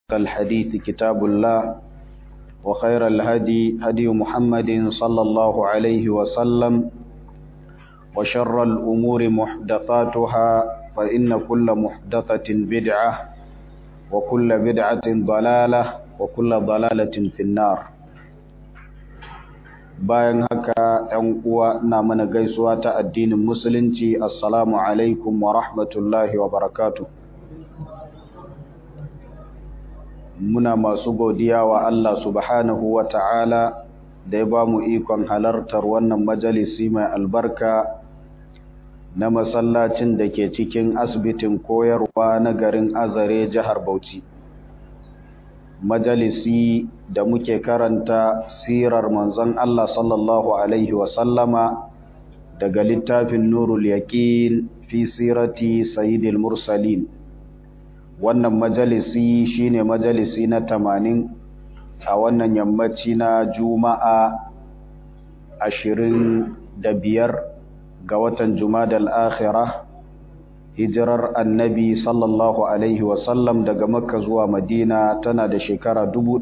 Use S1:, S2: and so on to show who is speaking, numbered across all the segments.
S1: الحديث كتاب الله وخير الهدي هدي محمد صلى الله عليه وسلم وشر الأمور محدثاتها فإن كل محدثة بدعة وكل بدعة ضلالة وكل ضلالة في النار bayan haka ‘yan uwa na mana gaisuwa ta addinin musulunci assalamu alaikum wa rahmatullahi wa barakatuh muna masu godiya wa Allah subhanahu wa ta'ala da ya ba mu ikon halartar wannan majalisi mai albarka na masallacin da ke cikin asibitin koyarwa na garin azare jihar Bauchi. Majalisi da muke karanta sirar manzon Allah sallallahu Alaihi wasallama daga littafin Nurul Yaƙin fi sirati Sayyidil Mursalin. wannan majalisi shine majalisi na tamanin a wannan yammaci na juma'a ashirin da biyar ga watan jumadal akhira hijirar annabi sallallahu alaihi wasallam daga makka zuwa madina tana da shekara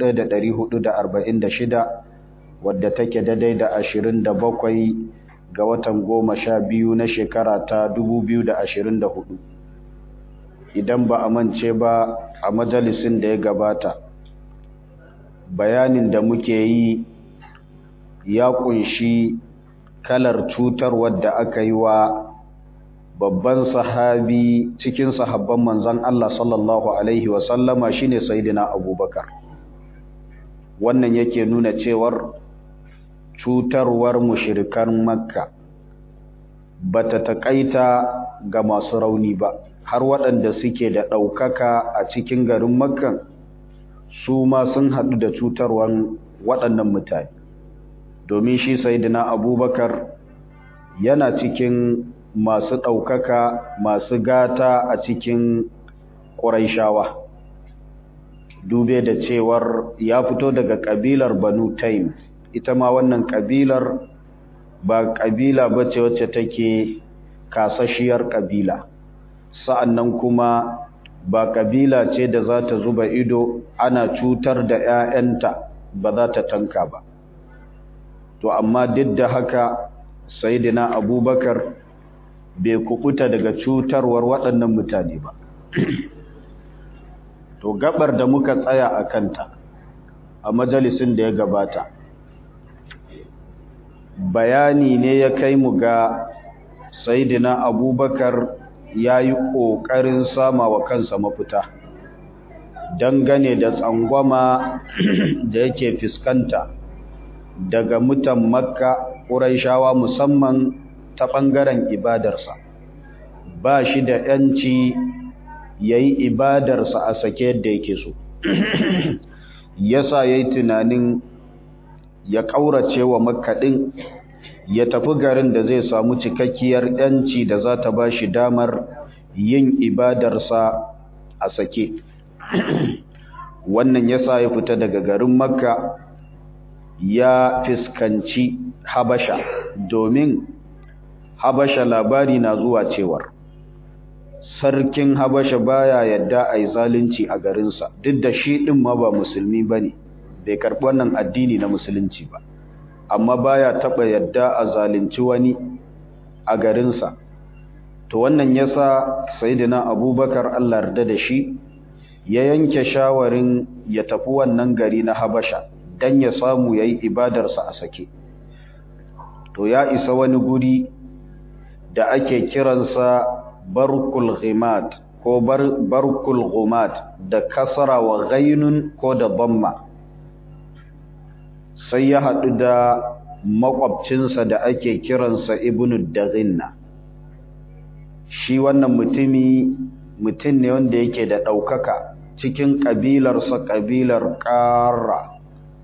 S1: 1446 wadda take daidai da ashirin da bakwai ga watan goma sha biyu na shekara ta 2024 idan ba a mance ba a majalisin da ya gabata bayanin da muke yi ya kunshi kalar cutar wadda aka yi wa babban sahabi cikin sahabban manzan Allah sallallahu Alaihi wasallama shi ne Saidina Abubakar wannan yake nuna cewar cutarwar mushirikan makka ba ta taƙaita ga masu rauni ba har waɗanda suke da ɗaukaka a cikin garin makkan su ma sun haɗu da cutarwar waɗannan mutane domin shi saidina abubakar yana cikin masu ɗaukaka masu gata a cikin ƙuraishawa dube da cewar ya fito daga ƙabilar banu taim ita ma wannan ƙabilar ba ƙabila ba ce wacce take kasashiyar ƙabila sa'annan kuma ba kabila ce da za ta zuba ido ana cutar da ‘ya'yanta ba za ta tanka ba. To, amma duk da haka, Saidina Abubakar bai kubuta daga cutarwar waɗannan mutane ba. to, gabar da muka tsaya a kanta a majalisin da ya gabata, bayani ne ya kai mu ga Saidina Abubakar ya yi ƙoƙarin sama wa kansa mafita dangane da tsangwama da yake fuskanta daga mutan makka ƙuraishawa musamman ta ɓangaren ibadarsa ba shi da ‘yanci ya yi ibadarsa a sake yadda yake so yasa ya yi tunanin ya ƙaurace wa makkaɗin ya tafi garin da zai samu cikakkiyar yanci da za ta ba shi damar yin ibadarsa a sake wannan yasa ya fita daga garin makka ya fiskanci habasha domin habasha labari na zuwa cewar sarkin habasha baya yadda a yi zalunci a garinsa duk da shi ɗin ma ba musulmi ba ne bai karɓi wannan addini na musulunci ba amma baya taba yadda a zalunci wani a garinsa to wannan yasa sayyidina abubakar Allah yarda da shi ya yanke shawarin ya tafi wannan gari na habasha dan ya samu yayi ibadarsa a sake to ya isa wani guri da ake kiransa barkul ghimat ko bar, barkul ghumat da kasara wa ghainun ko da dhamma sai ya haɗu da makwabcinsa da ake kiransa ibnu daghinna shi wannan mutumi mutum ne wanda yake da ɗaukaka cikin ƙabilarsa ƙabilar ƙara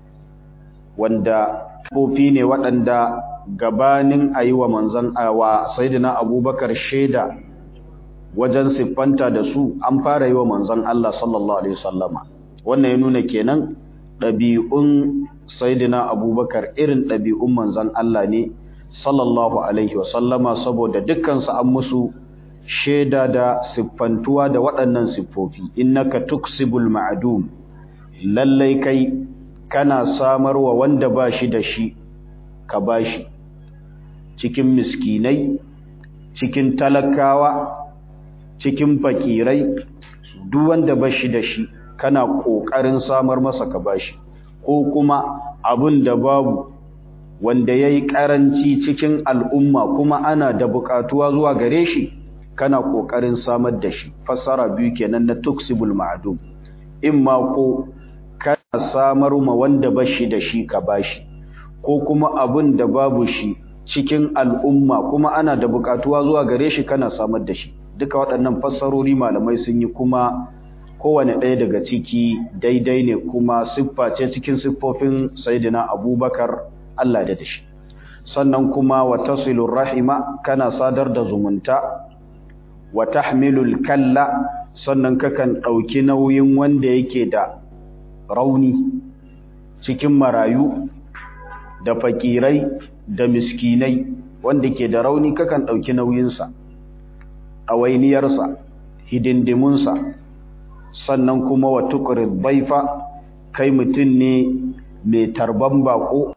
S1: wanda kofi ne waɗanda gabanin a yi wa manzan awa saidina abubakar shaida wajen siffanta da su an fara yi wa manzan Allah sallallahu Alaihi wasallama wannan ya nuna kenan ɗabi'un saidina abubakar irin ɗabi'un manzan Allah ne sallallahu alaihi wasallama saboda dukkansu an musu shaida da siffantuwa da waɗannan siffofi innaka tuksibul ma'dum lallai kai kana samarwa wanda ba shi da shi ka bashi cikin miskinai cikin talakawa cikin fakirai duk wanda ba shi da shi kana ƙoƙarin samar masa ka bashi ko kuma abin da babu wanda ya yi ƙaranci cikin al'umma kuma ana da buƙatuwa zuwa gare shi kana ƙoƙarin samar da shi fassara biyu kenan na tuksibul ma'adum in ma ko kana samar ma wanda ba shi da shi ka bashi ko kuma abin da babu shi cikin al'umma kuma ana da buƙatuwa zuwa gare shi kana samar da shi duka waɗannan fassarori malamai sun yi kuma kowane ɗaya daga ciki daidai ne kuma siffa ce cikin siffofin sayyidina abubakar Allah da dashi sannan kuma wa tasilur rahima kana sadar da zumunta wa tahmilul kalla sannan kakan ɗauki nauyin wanda yake da rauni cikin marayu da fakirai da miskinai wanda ke da rauni kakan ɗauki nauyinsa ɗawainiyarsa hidindimunsa sannan kuma wa tuqrid baifa kai mutum ne mai tarban bako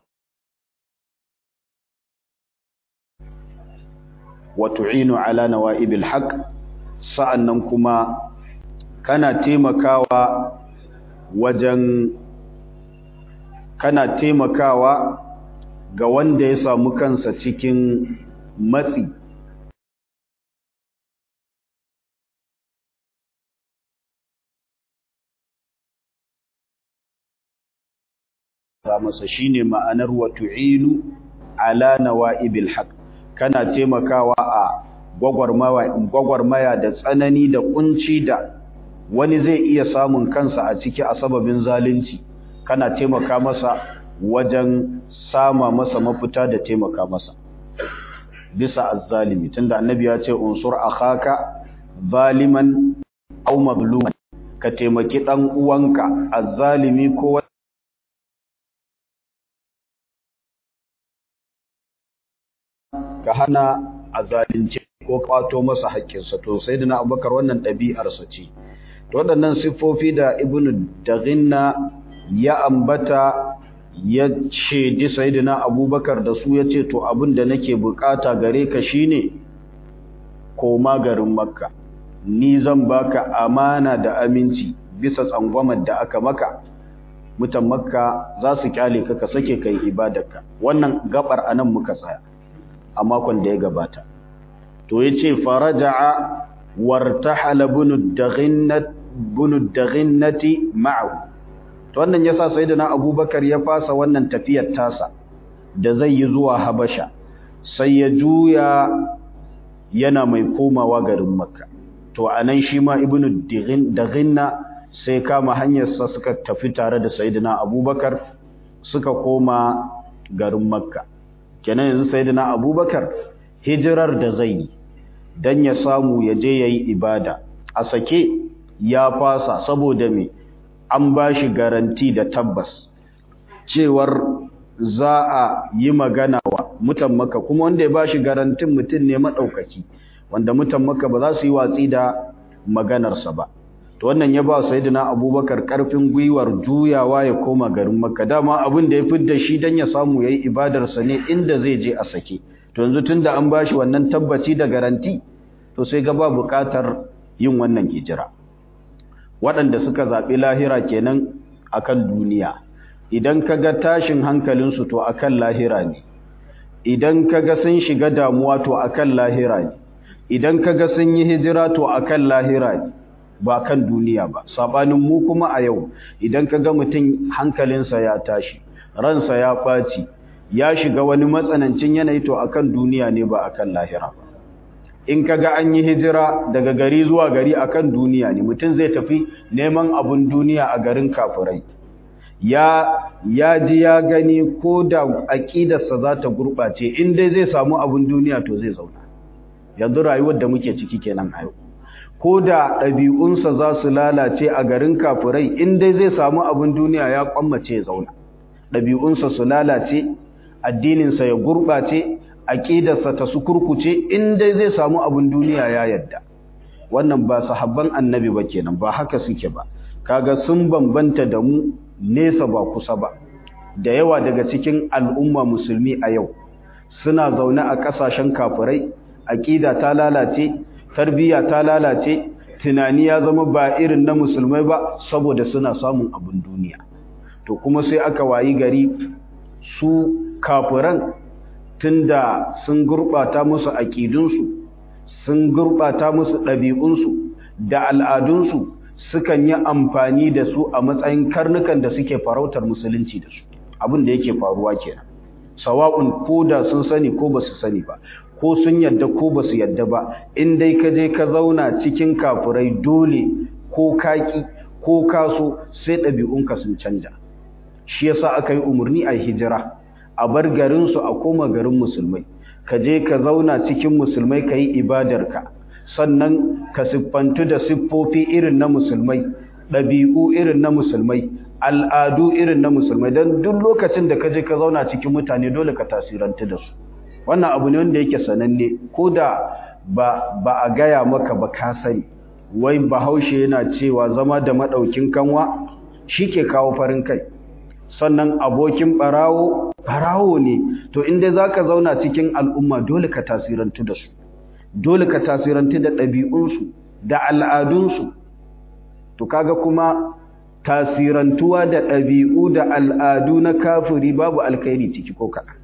S1: wa tu'inu ala nawa'ibil haqq sa'annan kuma kana taimakawa wajen kana taimakawa ga wanda ya samu kansa cikin matsi masa shine ma'anar wa tu'inu ala nawa'ibil haqq kana taimakawa a gwagwarmaya da tsanani da kunci da wani zai iya samun kansa a ciki a sababin zalunci kana taimaka masa wajen sama masa mafita da taimaka masa bisa azzalimi tunda annabi ya ce unsur akhaka zaliman aw mazluman ka taimaki dan uwanka azzalimi ko ka hana a zalunce ko kwato masa haƙƙinsa to sai da na abubakar wannan ɗabi'arsa ce to waɗannan siffofi da ibnu daghinna ya ambata ya shaidi sayyidina abubakar da su ya ce to abin da nake bukata gare ka shine koma garin makka ni zan baka amana da aminci bisa tsangwamar da aka maka mutan makka za su kyale ka ka sake kai ibadarka wannan gabar anan muka tsaya a makon da ya gabata to yace faraja'a wartahala bunu daghinnat bunu daghinnati ma'ahu to wannan yasa sayyidina abubakar ya fasa wannan tafiyar tasa da zai yi zuwa habasha sai ya juya yana mai komawa garin makka to anan shi ma ibnu daghinna sai kama hanyarsa suka tafi tare da sayyidina abubakar suka koma garin makka kenan yanzu sayyidina abubakar hijirar da zai yi dan ya samu ya je yayi ibada a sake ya fasa saboda me an bashi garanti da tabbas cewar za a yi magana wa mutan maka kuma wanda ya bashi garantin mutum ne madaukaki wanda mutan maka ba za su yi watsi da maganarsa ba to wannan ya ba sayyidina abubakar karfin gwiwar juyawa ya koma garin makka dama abin da ya fidda shi dan ya samu yayi ibadarsa ne inda zai je a sake to yanzu tunda an bashi wannan tabbaci da garanti to sai ga ba buƙatar yin wannan hijira waɗanda suka zaɓi lahira kenan akan duniya idan kaga tashin hankalinsu to akan lahira ne idan kaga sun shiga damuwa to akan lahira ne idan kaga sun yi hijira to akan lahira ne ba kan duniya ba sabanin mu kuma a yau idan kaga mutum hankalinsa ya tashi ransa ya ɓaci ya shiga wani matsanancin yanayi to akan duniya ne ba akan lahira ba in kaga an yi hijira daga gari zuwa gari akan duniya ne mutum zai tafi neman abun duniya a garin kafirai ya ya ji ya gani ko da aqidarsa za ta gurɓace in dai zai samu abun duniya to zai zauna yanzu rayuwar da muke ciki kenan a yau ko da ɗabi'unsa za su lalace a garin kafirai in dai zai samu abun duniya ya kwammace ya zauna ɗabi'unsa su lalace addininsa ya gurɓace aƙidarsa ta su kurkuce in dai zai samu abun duniya ya yadda wannan ba sahabban annabi ba kenan ba haka suke ba kaga sun bambanta da mu nesa ba kusa ba da yawa daga cikin al'umma musulmi a yau suna zaune a ƙasashen kafirai aƙida ta lalace tarbiyya ta lalace tunani ya zama ba irin na musulmai ba saboda suna samun abin duniya to kuma sai aka wayi gari su kafiran tunda sun gurɓata musu aƙidunsu sun gurɓata musu ɗabi'unsu da al'adunsu sukan yi amfani da su a matsayin karnukan da suke farautar musulunci da su abin da yake faruwa kenan sawa'un ko da sun sani ko ba su sani ba ko sun yadda ko ba su yadda ba in dai ka je ka zauna cikin kafurai dole ko kaki ko kaso sai ɗabi'unka sun canja shi yasa aka yi umarni a hijira a bar garinsu a koma garin musulmai ka je ka zauna cikin musulmai ka yi ibadarka sannan ka siffantu da siffofi irin na musulmai ɗabi'u irin na musulmai al'adu irin na musulmai don duk lokacin da ka je ka zauna cikin mutane dole ka tasirantu da su wannan abu ne wanda yake sananne ko da ba, ba a gaya maka ba ka sani wai bahaushe yana cewa zama da maɗaukin kanwa shi ke kawo farin kai sannan abokin ɓarawo ɓarawo ne to inda za ka zauna cikin al'umma dole ka tasirantu da su dole ka tasirantu da ɗabi'unsu da al'adunsu to kaga kuma tasirantuwa da ɗabi'u da al'adu na kafiri babu alkhairi ciki ko kaɗan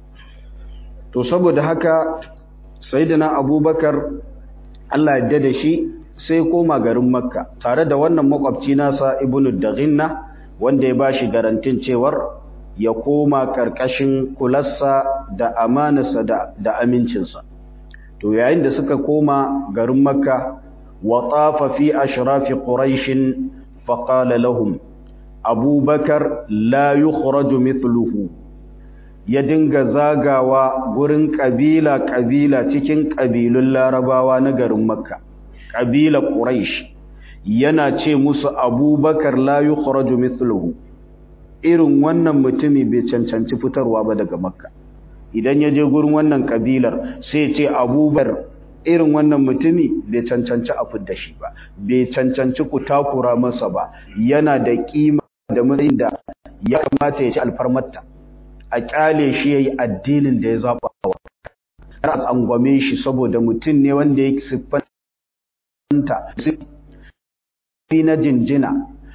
S1: to saboda haka sayyidina abubakar Allah yadda da shi sai koma garin makka tare da wannan makwabci nasa ibnu daghinna wanda ya bashi garantin cewar ya koma karkashin kularsa da amanarsa da, da amincinsa to yayin da suka koma garin makka wa tafa fi ashrafi quraish fa qala lahum abubakar la yukhraju mithluhu ya dinga zagawa gurin kabila-kabila cikin kabilun larabawa na garin makka kabila quraish yana ce musu abubakar la yukhraju mithluhu irin wannan mutumi bai cancanci fitarwa ba daga makka idan ya je gurin wannan kabilar sai ce abubakar irin wannan mutumi bai cancanci a fidda shi ba bai cancanci ku takura masa ba yana da kima da matsayin da ya kamata ya ci alfarmarta a kyale shi yayi addinin da ya zaba wa har a tsangwame shi saboda mutum ne wanda ya siffanta siffofi na jinjina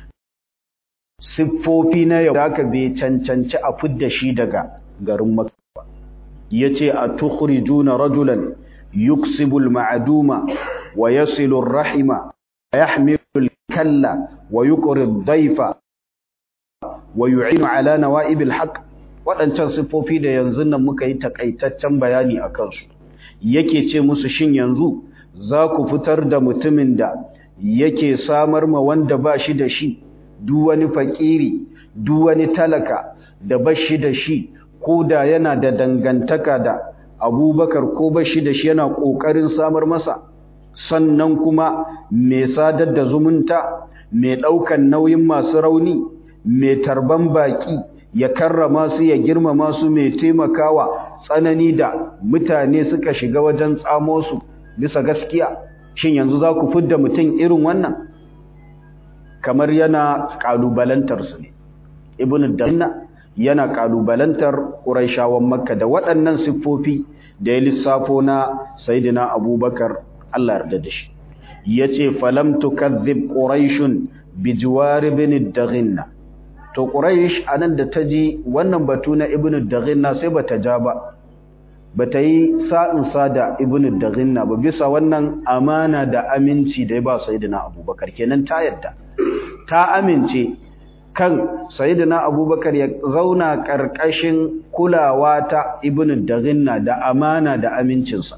S1: siffofi na yau da aka bai cancanci a fidda shi daga garin makka yace a tukhrijuna rajulan yuksibu al-ma'duma wa yasilu ar-rahima yahmilu al-kalla wa yuqri ad-dayfa wa yu'inu ala nawa'ib al-haqq waɗancan siffofi da yanzu nan muka yi takaitaccen bayani a kansu yake ce musu shin yanzu za ku fitar da mutumin da yake samar ma wanda ba shi da shi duk wani fakiri duk wani talaka da ba shi da shi ko da yana da dangantaka da abubakar ko ba shi da shi yana ƙoƙarin samar masa sannan kuma mai sadar da zumunta mai ɗaukan nauyin masu rauni mai tarban baƙi ya karrama su ya girmama su mai taimakawa tsanani da mutane suka shiga wajen tsamo su bisa gaskiya shin yanzu za ku fidda mutum irin wannan kamar yana kalubalantar su ne ibnu danna yana kalubalantar quraishawan makka da waɗannan siffofi da ya lissafo na sayyidina abubakar Allah yarda da shi yace falam tukadhib quraishun bijwar ibn daghinna to quraish anan da taji wannan batu na ibnu daghinna sai bata ja ba bata yi sa'in sa da ibnu daghinna ba bisa wannan amana da aminci da ya ba sayyidina abubakar kenan ta yadda ta amince kan sayyidina abubakar ya zauna karkashin kulawa ta ibnu daghinna da amana da amincinsa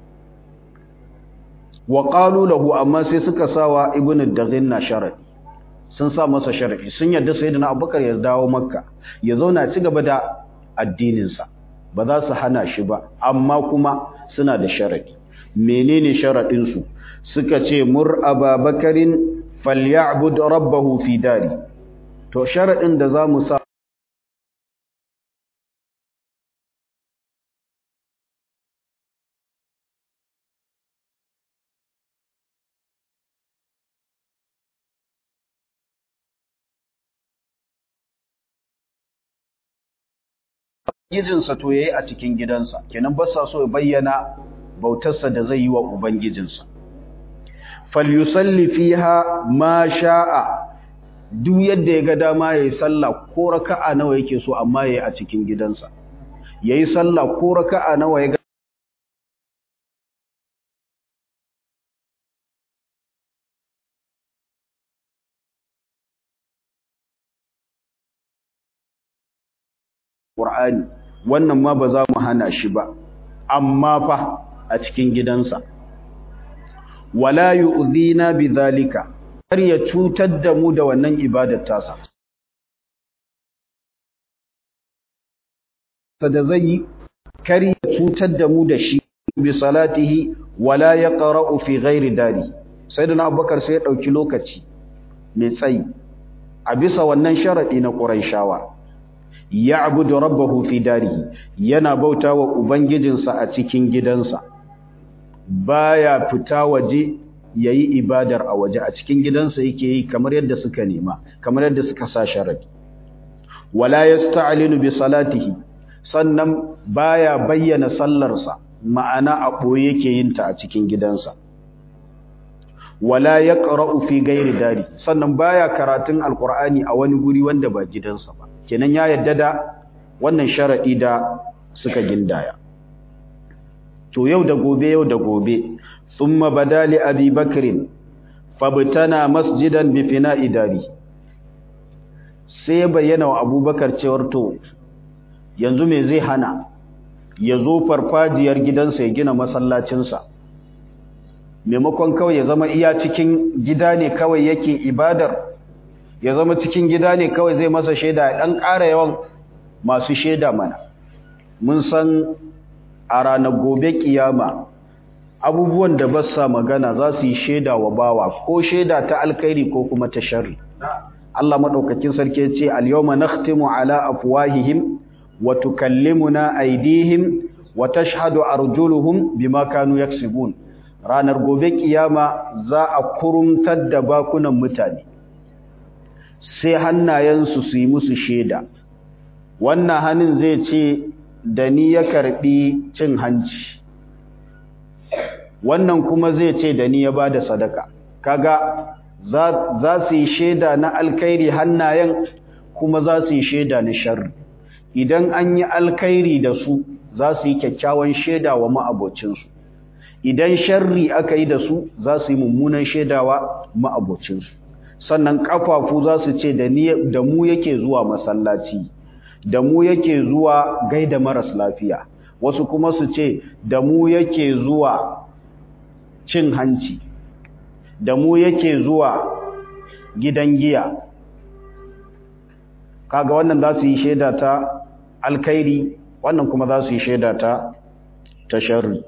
S1: wa qalu lahu amma sai suka sawa ibnu daghinna sharadi sun sa masa sharadi sun yarda sayyidina abubakar ya dawo makka ya zauna ci gaba da addininsa ba za su hana shi ba amma kuma suna da sharadi menene sharadin su suka ce mur ababakarin falyabud rabbahu fi dari to sharadin da zamu sa ubangijinsa to yayi a cikin gidansa kenan ba sa so ya bayyana bautarsa da zai yi wa ubangijinsa falyusalli fiha ma sha'a duk yadda ya ga dama yayi sallah ko raka'a nawa yake so amma yayi a cikin gidansa yayi sallah ko raka'a nawa ya Qur'ani wannan ma ba za mu hana shi ba amma fa a cikin gidansa wala yu'dhina bidhalika kar ya cutar da mu da wannan ibadar tasa da zai yi kar ya cutar da mu da shi bi salatihi wala yaqra'u fi ghairi dari sayyidina abubakar sai ya dauki lokaci mai tsayi a bisa wannan sharadi na quraishawa ya'budu rabbahu fi darihi yana bautawa ubangijinsa a cikin gidansa baya fita waje yayi ibadar a waje a cikin gidansa yake yi kamar yadda suka nema kamar yadda suka sa sharadi wala yasta'linu bi salatihi sannan baya bayyana sallarsa ma'ana a boye yake yin ta a cikin gidansa wala yaqra'u fi ghairi dari sannan baya karatun alqur'ani a wani guri wanda ba gidansa ba kenan ya yadda da wannan sharadi da suka gindaya to yau da gobe yau da gobe thumma badali abi bakrin fabtana masjidan bi fina'i dari sai bayyana wa abubakar cewar to yanzu me zai hana ya zo farfajiyar gidansa ya gina masallacinsa maimakon kawai ya zama iya cikin gida ne kawai yake ibadar ya zama cikin gida ne kawai zai masa shaida ya ɗan ƙara yawan masu shaida mana mun san a ranar gobe kiyama abubuwan da ba sa magana za su yi shaida wa bawa ko shaida ta alkhairi ko kuma ta sharri Allah madaukakin sarki ya ce al-yawma nakhtimu ala afwahihim wa tukallimuna aydihim wa tashhadu arjuluhum bima kanu yaksibun ranar gobe kiyama za a kurumtar da bakunan mutane sai hannayensu su yi musu shaida wannan hannun zai ce da ni ya karbi cin hanci wannan kuma zai ce da ni ya bada sadaka kaga za su yi shaida na alkhairi hannayen kuma za su yi shaida na sharri idan an yi alkhairi da su za su yi kyakkyawan shaida wa ma'abocinsu idan sharri aka yi da su za su yi mummunan shaidawa ma'abocinsu sannan kafafu za su ce da mu yake zuwa masallaci da mu yake zuwa gaida maras lafiya wasu kuma su ce da mu yake zuwa cin hanci da mu yake zuwa gidan giya kaga wannan za su yi shaida ta alkhairi wannan kuma za su yi shaida ta ta sharri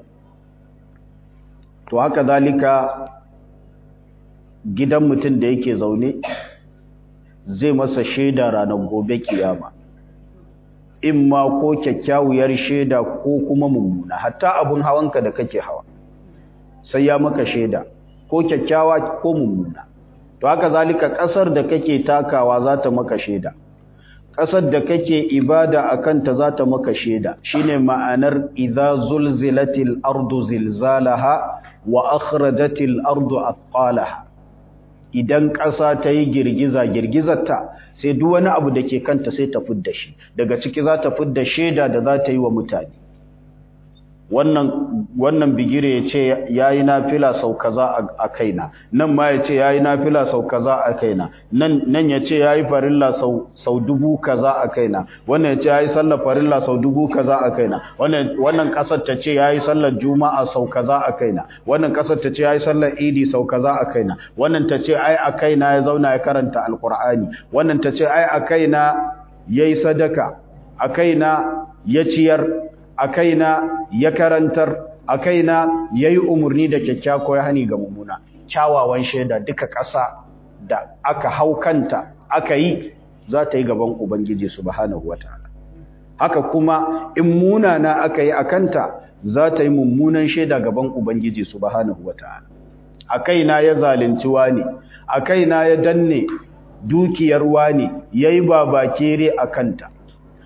S1: to haka zalika gidan mutum da yake zaune zai masa shaida ranar gobe kiyama in ma ko kyakkyawar shaida ko kuma mummuna hatta abun hawanka da kake hawa sai ya maka shaida ko kyakkyawa ko mummuna to haka zalika kasar da kake takawa za ta maka shaida kasar da kake ibada akan ta za ta maka shaida shine ma'anar idza zulzilatil ardu zilzalaha wa akhrajatil ardu athqalaha idan ƙasa ta yi girgiza girgizarta sai duk wani abu da ke kanta sai ta fidda shi daga ciki za ta fidda shaida da za ta yi wa mutane wannan wannan bigire ya ce ya yi nafila sau kaza a kaina nan ma ya ce ya yi nafila sau kaza a kaina nan ya ce ya yi farilla sau dubu kaza a kaina wannan ya ce ya yi sallar farilla sau dubu kaza a kaina wannan kasar ta ce ya yi sallar juma'a sau kaza a kaina wannan kasar ta ce ya yi sallar idi sau kaza a kaina wannan ta ce ai a kaina ya zauna ya karanta alkur'ani wannan ta ce ai a kaina ya yi sadaka a kaina ya ciyar a kaina ya karantar a kaina ya yi umarni da kyakkyako ya hani ga mummuna kyawawan shaida duka ƙasa da aka hau kanta aka yi za ta yi gaban ubangiji subhanahu wataala haka kuma in munana aka yi a kanta za ta yi mummunan shaida gaban ubangiji subhanahu wataala a kaina ya zalunci wani a kaina ya danne dukiyar wani yayi babakere a kanta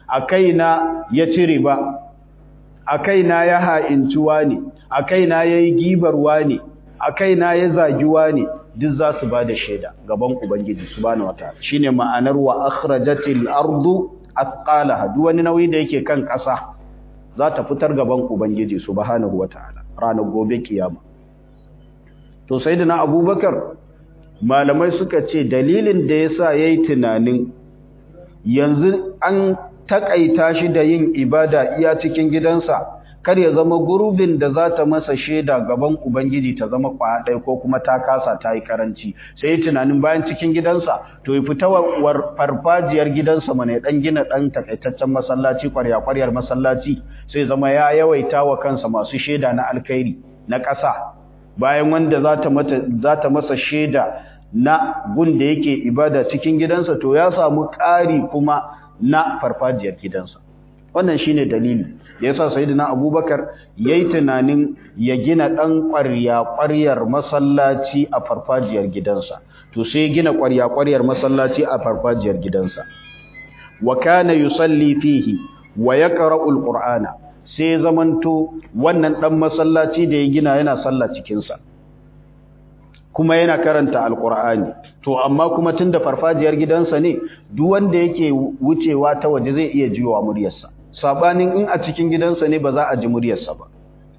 S1: a kaina ya ci riba a kaina ya ha'intuwa ne a kaina ya yi gibarwa ne a kaina ya zagiwa ne duk za su ba da shaida gaban ubangiji subhanahu wataala shine ma'anar wa akhrajatil ardu athqalaha duk wani nauyi da yake kan ƙasa za ta fitar gaban ubangiji subhanahu wataala ranar gobe kiyama to sayyidina abubakar malamai suka ce dalilin da yasa yayi tunanin yanzu an takaita shi da yin ibada iya cikin gidansa kar ya zama gurbin da za ta masa shaida gaban ubangiji ta zama kwaɗai ko kuma ta kasa ta yi karanci sai yi tunanin bayan cikin gidansa to ya fita war farfajiyar gidansa mana ya ɗan gina ɗan takaitaccen masallaci kwarya-kwaryar masallaci sai zama ya yawaita wa kansa masu shaida na alkhairi na ƙasa bayan wanda za ta masa shaida na gun da yake ibada cikin gidansa to ya samu ƙari kuma na farfajiyar gidansa wannan shine dalili da yasa sayyidina abubakar yayi tunanin ya gina dan ƙwarya ƙwaryar masallaci a farfajiyar gidansa to sai gina ƙwarya ƙwaryar masallaci a farfajiyar gidansa wa kana yusalli fihi wa yaqra'u alqur'ana sai zamanto wannan dan masallaci da ya gina yana sallah cikin sa kuma yana karanta alqur'ani to amma kuma tunda farfajiyar gidansa ne duk wanda yake wucewa ta waje zai iya jiwa muryarsa sabanin in a cikin gidansa ne ba za a ji muryarsa ba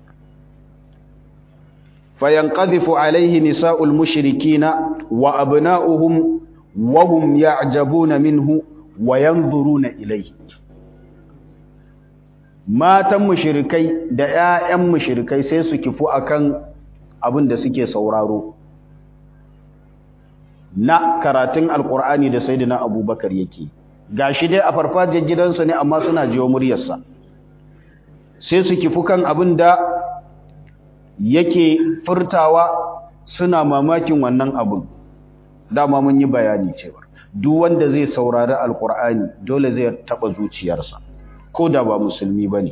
S1: fayanqadhifu alaihi nisa'ul mushrikina wa abna'uhum wa hum ya'jabuna minhu wa yanzuruna ilayhi matan mushrikai da ƴaƴan mushrikai sai su kifu akan abin da suke sauraro na karatun alqur'ani da sayyidina abubakar yake gashi dai a farfajiyar gidansa ne amma suna jiwo muryarsa sai su kifu kan abin da yake furtawa suna mamakin wannan abin dama mun yi bayani cewa duk wanda zai saurari alkur'ani dole zai taba zuciyarsa ko da ba musulmi bane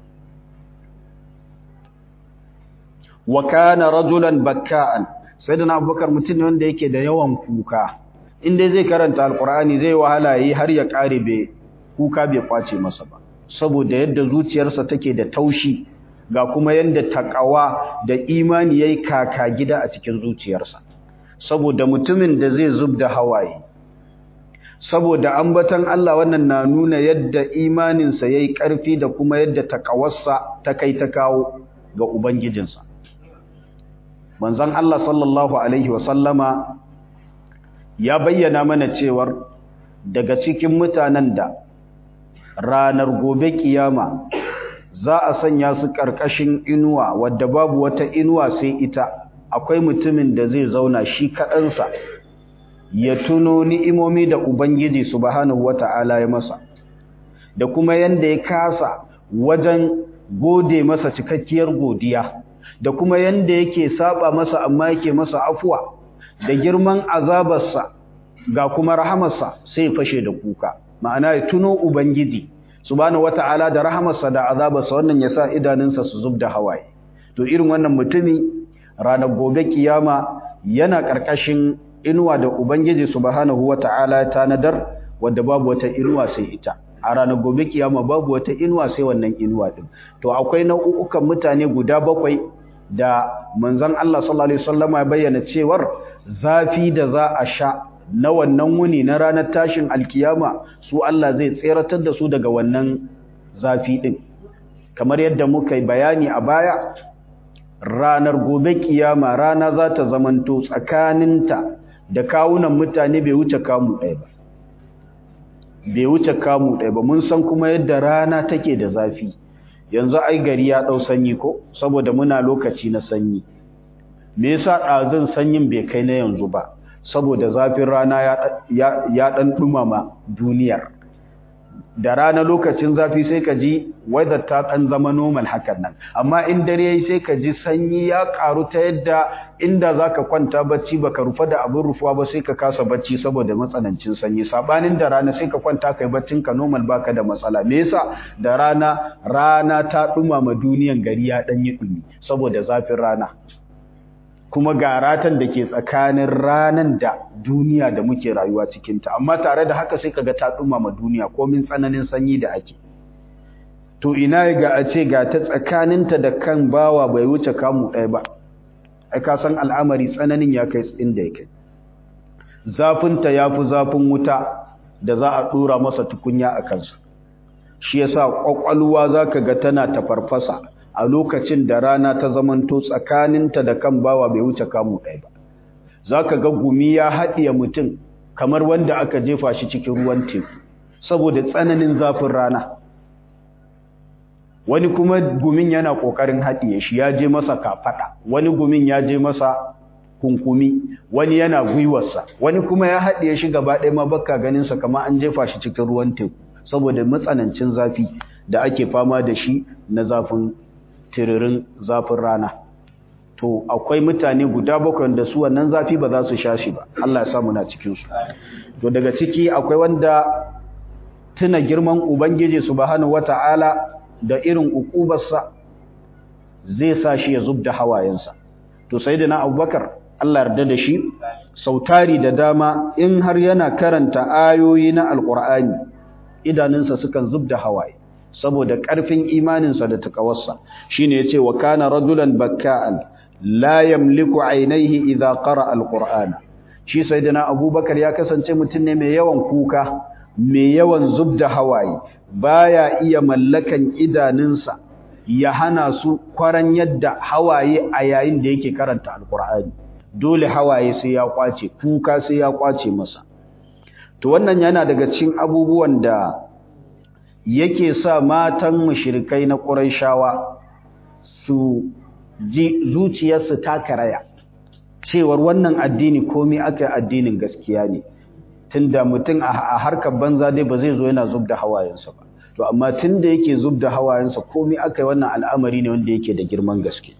S1: wa kana rajulan bakka'an sayyidina abubakar mutum ne wanda yake da yawan kuka in dai zai karanta alkur'ani zai wahala yi har ya kare bai kuka bai kwace masa ba saboda yadda zuciyarsa take da taushi ga kuma yadda takawa da imani yayi kaka gida a cikin zuciyarsa saboda mutumin da zai zub da hawaye saboda ambatan Allah wannan na nuna yadda imaninsa yayi karfi da kuma yadda takawarsa ta kai ta kawo ga ubangijinsa manzon Allah sallallahu alaihi wasallama ya bayyana mana cewar daga cikin mutanen da ranar gobe kiyama za a sanya su ƙarƙashin inuwa wadda babu wata inuwa sai ita akwai mutumin da zai zauna shi kaɗansa ya tuno ni'imomi da ubangiji subhanahu wata'ala ya masa da kuma yanda ya kasa wajen gode masa cikakkiyar godiya da kuma yanda yake saba masa amma yake masa afuwa da girman azabarsa ga kuma rahamarsa sai fashe da kuka ma'ana ya tuno ubangiji subhanahu wata'ala da rahamarsa da azabarsa wannan yasa idanunsa su zubda hawaye to irin wannan mutumi ranar gobe kiyama yana karkashin inuwa da ubangiji subhanahu wata'ala ta nadar wanda babu wata inuwa sai ita a ranar gobe kiyama babu wata inuwa sai wannan inuwa din to akwai nau'ukan mutane guda bakwai da manzon Allah sallallahu alaihi wasallama ya bayyana cewar zafi da za a sha na wannan wuni na ranar tashin alkiyama su Allah zai tseratar da su daga wannan zafi din kamar yadda muka yi bayani a baya ranar gobe kiyama rana za ta zamanto tsakaninta da kawunan mutane bai wuce kamu ɗaya ba bai wuce kamu ɗaya ba mun san kuma yadda rana take da zafi yanzu ai gari ya ɗau sanyi ko saboda muna lokaci na sanyi me yasa ɗazun sanyin bai kai na yanzu ba saboda zafin rana ya ɗan ɗumama duniyar da rana lokacin zafi sai ka ji weather ta ɗan zama normal hakan nan amma in dare yayi sai ka ji sanyi ya ƙaru ta yadda inda zaka kwanta bacci baka rufa da abin rufuwa ba sai ka kasa bacci saboda matsanancin sanyi sabanin da rana sai ka kwanta kai baccin ka normal baka da matsala me yasa da rana rana ta ɗumama duniyan gari ya ɗan yi ɗumi saboda zafin rana kuma ga ratan da ke tsakanin ranan da duniya da muke rayuwa cikinta amma tare da haka sai kaga ta dumama duniya komin tsananin sanyi da ake to ina ga a ce ga ta tsakaninta da kan bawa bai wuce kamu ɗaya ba ai ka san al'amari tsananin ya kai inda ya kai zafinta ya fi zafin wuta da za a ɗora masa tukunya a kansa shi yasa ƙwaƙwalwa za ka ga tana tafarfasa a lokacin da rana ta zamanto tsakaninta da kan bawa bai wuce kamu ɗaya ba za ka ga gumi ya haɗiye mutum kamar wanda aka jefa shi cikin ruwan teku saboda tsananin zafin rana wani kuma gumin yana ƙoƙarin haɗiye shi ya je masa kafaɗa wani gumin ya je masa kunkumi wani yana gwiwarsa wani kuma ya haɗiye shi gaba ɗaya ma baka ganinsa kamar an jefa shi cikin ruwan teku saboda matsanancin zafi da ake fama da shi na zafin tiririn zafin rana to akwai mutane guda bakwai da su wannan zafi ba za su sha shi ba Allah ya samu na cikin su to daga ciki akwai wanda tuna girman ubangiji subhanahu wata'ala da irin ukubarsa zai sa shi ya zubda hawayensa to sayyidina abubakar Allah yarda da shi sautari da dama in har yana karanta ayoyi na alqur'ani idanunsa sukan zubda hawaye saboda ƙarfin imaninsa da takawarsa shine yace wa kana rajulan bakka'an la yamliku aynayhi idha qara alqur'ana shi sayyidina abubakar ya kasance mutum ne mai yawan kuka mai yawan zubda hawaye baya iya mallakan idanunsa ya hana su kwaran yadda hawaye a yayin da yake karanta alqur'ani dole hawaye sai ya kwace kuka sai ya kwace masa to wannan yana daga cikin abubuwan da yake sa matan mushrikai na Qurayshawa su ji zuciyarsu ta karaya cewar wannan addini komai aka addinin gaskiya ne tunda mutum a harkar banza dai ba zai zo yana zubda hawayensa ba to amma tunda yake zubda hawayensa komai aka yi wannan al'amari ne wanda yake da girman gaske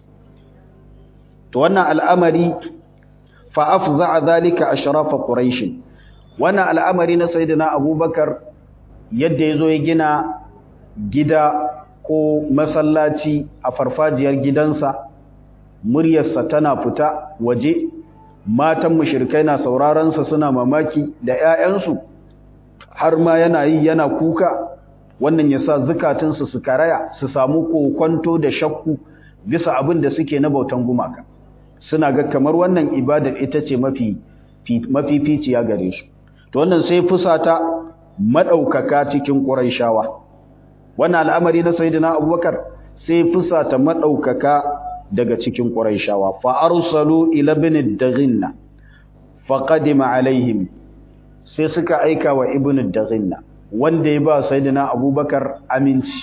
S1: to wannan al'amari fa afza'a dhalika ashrafa quraish wannan al'amari na sayyidina abubakar yadda ya zo ya gina gida ko masallaci a farfajiyar gidansa muryarsa tana fita waje matan mushrikai na sauraronsa suna mamaki da 'ya'yansu har ma yana yi yana kuka wannan ya sa zukatunsu su karaya su samu kokwanto da shakku bisa abin da suke na bautan gumaka suna ga kamar wannan ibadar ita ce mafi mafificiya gare su to wannan sai fusata madaukaka cikin Qurayshawa wannan al'amari na sayyidina Abubakar sai fusata madaukaka daga cikin Qurayshawa fa arsalu ila ibn daghinna fa qadima alaihim sai suka aika wa ibn daghinna wanda ya ba sayyidina Abubakar aminci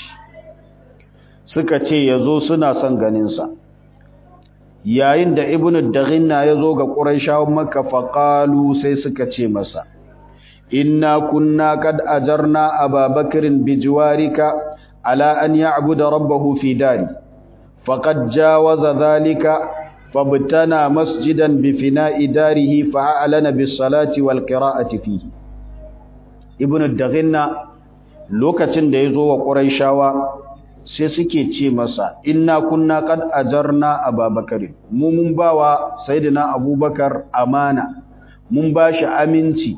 S1: suka ce yazo suna son ganin sa yayin da ibn daghinna yazo ga Qurayshawan Makka fa qalu sai suka ce masa إنا كنا قد أجرنا أبا بكر بجوارك على أن يعبد ربه في داري فقد جاوز ذلك فابتنى مسجدا بفناء داره فأعلن بالصلاة والقراءة فيه ابن الدغنة lokacin da ya zo wa ƙuraishawa sai suke ce masa inna kunna qad ajarna ababakar mu mun bawa sayyidina abubakar amana mun bashi aminci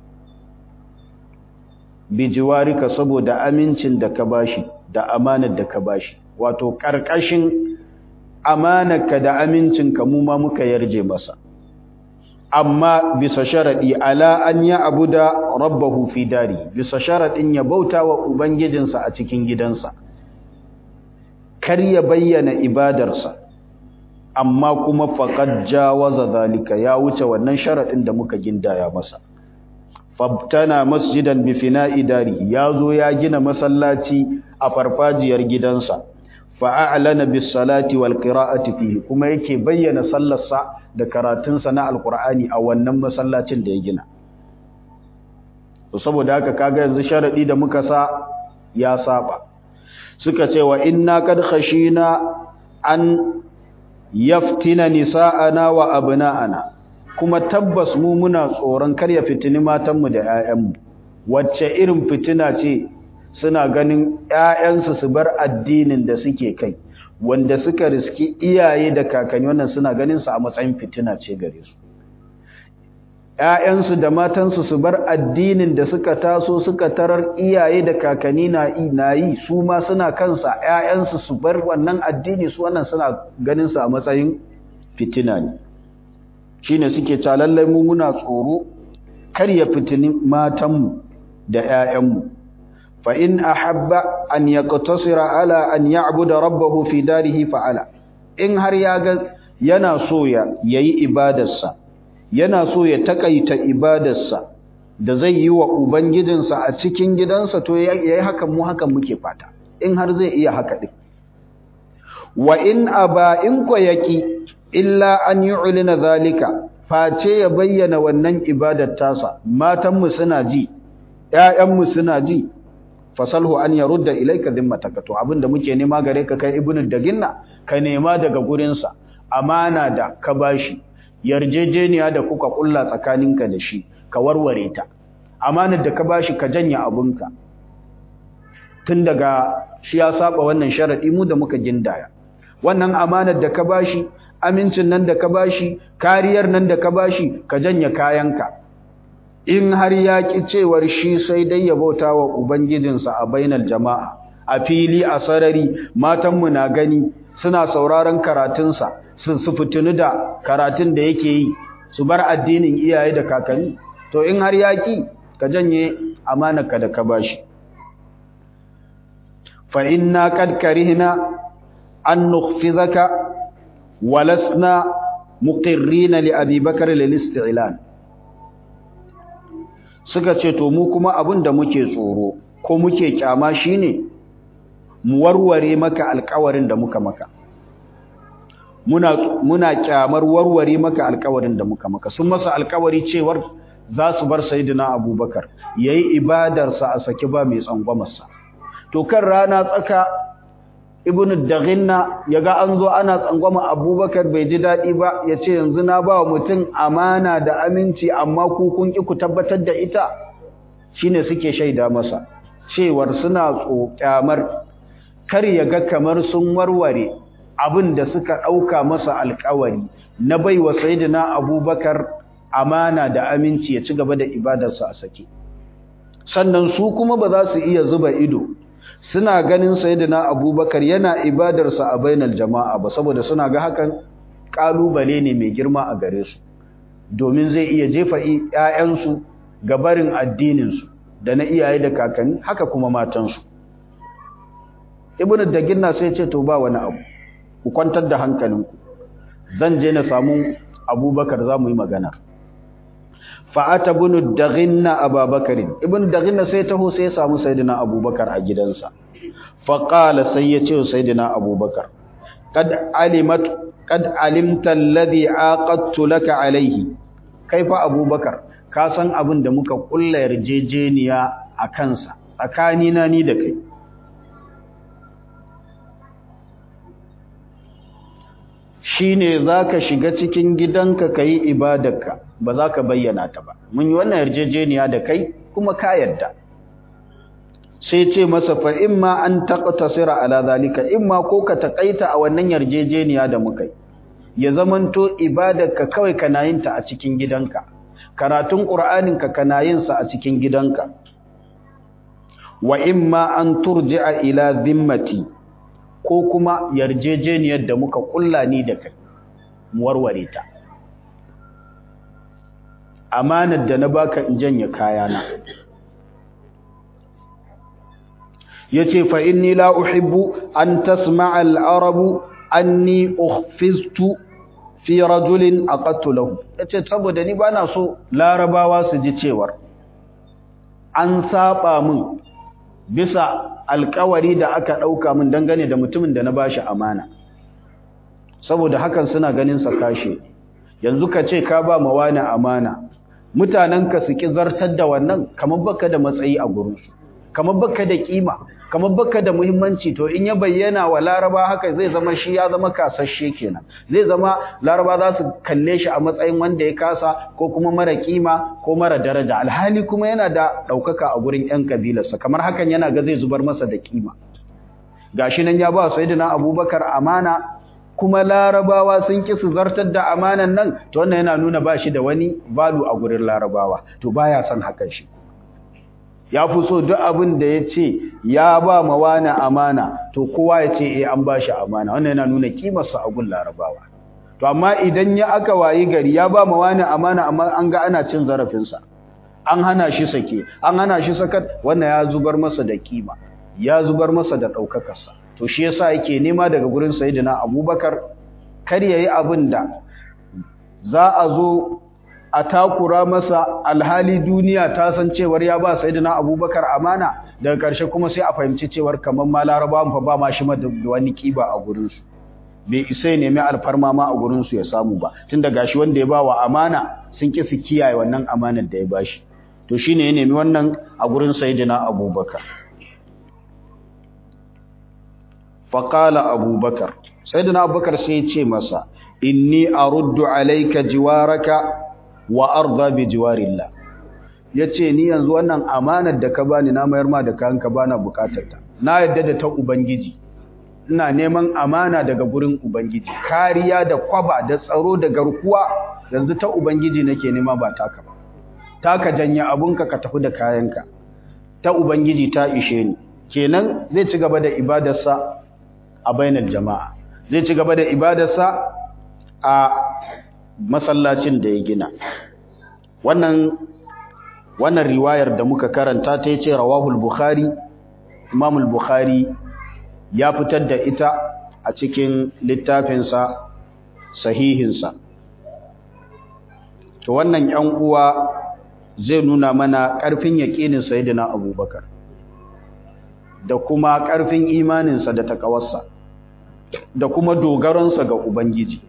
S1: bijiwarika saboda amincin da ka bashi da amanar da ka bashi wato karkashin amanarka da amincinka mu ma muka yarje masa amma bisa sharadi ala an ya abuda rabbahu fi dari bisa sharadin ya bauta wa ubangijinsa a cikin gidansa kar ya bayyana ibadarsa amma kuma faqad jawaza zalika ya wuce wannan sharadin da muka gindaya masa fabtana masjidan bi fina'i dari yazo ya gina masallaci a farfajiyar gidansa fa a'lana bis salati wal qira'ati fihi kuma yake bayyana sallarsa da karatunsa na alqur'ani a wannan masallacin da ya gina to saboda haka kaga yanzu sharadi da muka sa ya saba suka ce wa inna kad khashina an yaftina nisa'ana wa abna'ana kuma tabbas mu muna tsoron kar ya fitini matanmu da 'ya'yanmu wacce irin fitina ce suna ganin 'ya'yansu su bar addinin da suke kai wanda suka riski iyaye da kakanni wannan suna ganin su a matsayin fitina ce gare su ‘ya'yansu da matansu su bar addinin da suka taso suka tarar iyaye da kakanni na yi su ma suna kansa ‘ya'yansu su bar wannan addini su wannan suna ganin su a matsayin fitina ne shi ne suke calallai mu muna tsoro kar ya fitini matanmu da ‘ya'yanmu fa in ahabba an yaqtasira ala an ya'buda rabbahu fi darihi fa'ala in har ya ga yana so ya yayi ibadarsa yana so ya takaita ibadarsa da zai yi wa ubangijinsa a cikin gidansa to yayi hakan mu hakan muke fata in har zai iya haka din wa in aba in ko yaki illa an yu'lina zalika face ya bayyana wannan ibadar tasa matanmu suna ji ƴaƴanmu suna ji fasalhu an yarudda ilayka dhimmataka to abinda muke nema gare ka kai ibnu daginna ka nema daga gurinsa amana da ka bashi yarjejeniya da kuka kulla tsakaninka da shi ka warware ta amanar da ka bashi ka janya abunka tun daga shi ya saba wannan sharadi mu da muka gindaya wannan amanar da ka bashi amincin nan da ka bashi kariyar nan da ka bashi ka janya kayanka in har ya ki cewar shi sai dai ya bauta wa ubangijinsa a bainar jama'a a fili a sarari matanmu na gani suna sauraron karatunsa su su fitinu da karatun da yake yi su bar addinin iyaye da kakanni to in har ya ki ka janye amanarka da ka bashi fa inna qad karihna an nukhfizaka walasna muqirrina li abi bakr lil isti'lan suka ce to mu kuma abin da muke tsoro ko muke kyama shine mu warware maka alƙawarin da muka maka muna muna kyamar warware maka alƙawarin da muka maka sun masa alƙawari cewar za su bar sayyidina abubakar yayi ibadarsa a saki ba mai tsangwamarsa to kan rana tsaka ibnu daghinna yaga an zo ana tsangwama abubakar bai ji daɗi ba ya ce yanzu na ba mutum amana da aminci amma ku kun ki ku tabbatar da ita shine suke shaida masa cewar suna tsokyamar kar ya ga kamar sun warware abin da suka ɗauka masa alkawari na baiwa sayyidina abubakar amana da aminci ya ci gaba da ibadarsa a sake sannan su kuma ba za su iya zuba ido suna ganin sayyidina abubakar yana ibadarsa a bainar jama'a ba saboda suna ga hakan kalubale ne mai girma a gare su domin zai iya jefa ƴaƴansu ga barin addininsu da na iyaye da kakanni haka kuma matansu ibnu daginna sai ce to ba wani abu ku kwantar da hankalinku zan je na samu abubakar za mu yi magana fa'ata ibnu daghinna ababakarin ibnu daghinna sai taho sai ya samu sayyidina abubakar a gidansa fa qala sai ya ce sayyidina abubakar kad alimat kad alimta alladhi aqadtu laka alayhi kai fa abubakar ka san abin da muka kulla yarjejeniya a kansa tsakanina ni da kai shine zaka shiga cikin gidanka kai ibadarka ba za ka bayyana ta ba mun yi wannan yarjejeniya da kai kuma ka yadda sai ce masa fa imma an taqtasira ala zalika imma ko ka takaita a wannan yarjejeniya da muka yi ya zamanto ibadarka kawai kana yin ta a cikin gidanka karatun qur'aninka kana yin sa a cikin gidanka wa imma an turji'a ila zimmati ko kuma yarjejeniyar da muka kulla ni da kai mu warware ta amanar da na baka in janye kayana yace fa inni la uhibbu an tasma'a al-arabu anni ukhfiztu fi rajulin aqattu lahu yace saboda ni bana so larabawa su ji cewar an saba min bisa alkawari da aka dauka min dangane da mutumin da na bashi amana saboda hakan suna ganin sa kashe yanzu ka ce ka ba wani amana mutanenka su ki zartar da wannan kamar baka da matsayi a gurinsu kamar baka da kima kamar baka da muhimmanci to in ya bayyana wa laraba haka zai zama shi ya zama kasashe kenan zai zama laraba za su kalle shi a matsayin wanda ya kasa ko kuma mara kima ko mara daraja alhali kuma yana da ɗaukaka a gurin 'yan kabilarsa kamar hakan yana ga zai zubar masa da kima gashi nan ya ba sayyidina abubakar amana kuma larabawa sun ki su zartar da amanan nan to wannan yana nuna ba shi da wani balu a gurin larabawa to baya son hakan shi ya fi so duk abin da ya ce ya ba ma wani amana to kowa ya ce eh an ba shi amana wannan yana nuna kimarsa a gun larabawa to amma idan ya aka wayi gari ya ba ma wani amana amma an ga ana cin zarafinsa an hana shi sake an hana shi sakat wannan ya zubar masa da kima ya zubar masa da ɗaukakarsa to shi yasa yake nema daga gurin sayyidina abubakar kar yayi abin da za a zo a takura masa alhali duniya ta san cewar ya ba sayyidina abubakar amana daga ƙarshe kuma sai a fahimci cewar kamar ma larabawan fa ba ma shi da wani kiba a gurinsu bai isa ya nemi alfarma ma a gurinsu ya samu ba tun da gashi wanda ya ba wa amana sun ƙi su kiyaye wannan amanar da ya bashi to shine ya nemi wannan a gurin sayyidina abubakar faƙala abubakar sayyidina abubakar sai ya ce masa inni aruddu alayka jiwaraka wa arda bi jiwarillah yace ni yanzu wannan amanar da ka bani na mayar ma da kanka bana bukatar ta na yadda da ta ubangiji ina neman amana daga gurin ubangiji kariya da kwaba da tsaro da garkuwa yanzu ta ubangiji nake nema ba taka ba taka janya abunka ka tafi da kayanka ta ubangiji ta ishe ni kenan zai ci gaba da ibadarsa a bainar jama'a zai ci gaba da ibadarsa a masallacin da ya gina wannan wannan riwayar da muka karanta ta yace rawahul bukhari imamul bukhari ya fitar da ita a cikin littafinsa sahihinsa to wannan yan uwa zai nuna mana ƙarfin yaƙinin sayyidina abubakar da kuma ƙarfin imaninsa da takawarsa da kuma dogaronsa ga ubangiji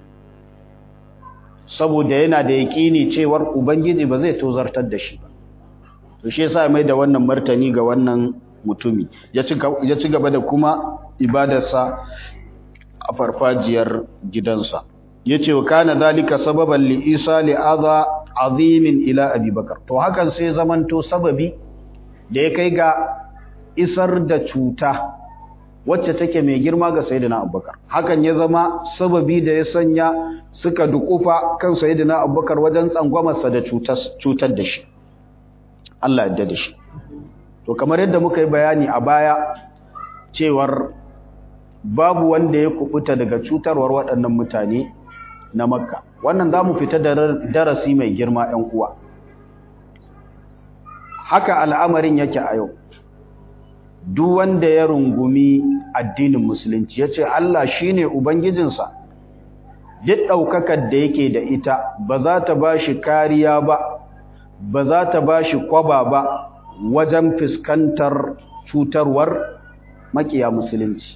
S1: saboda yana da yaƙini cewar ubangiji ba zai tozartar da shi ba to shi yasa mai da wannan martani ga wannan mutumi ya ci gaba da kuma ibadarsa a farfajiyar gidansa yace wa kana zalika sababan li isa li adha azimin ila abubakar to hakan sai zamanto sababi da ya kai ga isar da cuta wacce take mai girma ga sayyidina abubakar hakan ya zama sababi da ya sanya suka dukufa kan sayyidina abubakar wajen tsangwamarsa da cutar da shi Allah ya da shi to kamar yadda muka yi bayani a baya cewar babu wanda ya kubuta daga cutarwar waɗannan mutane na makka wannan za mu fita da darasi mai girma 'yan uwa haka al'amarin yake a yau duk wanda ya rungumi addinin musulunci ya ce Allah shi ne Ubangijinsa duk ɗaukakar da yake da ita ba za ta ba shi kariya ba ba za ta ba shi kwaba ba wajen fuskantar cutarwar makiya musulunci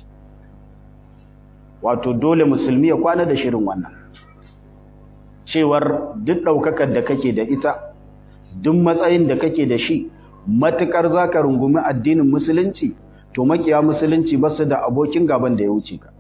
S1: wato dole musulmi ya kwana da shirin wannan cewar duk ɗaukakar da kake da ita duk matsayin da kake da shi matukar zaka rungumi addinin musulunci to makiya musulunci ba su da abokin gaban da ya wuce ka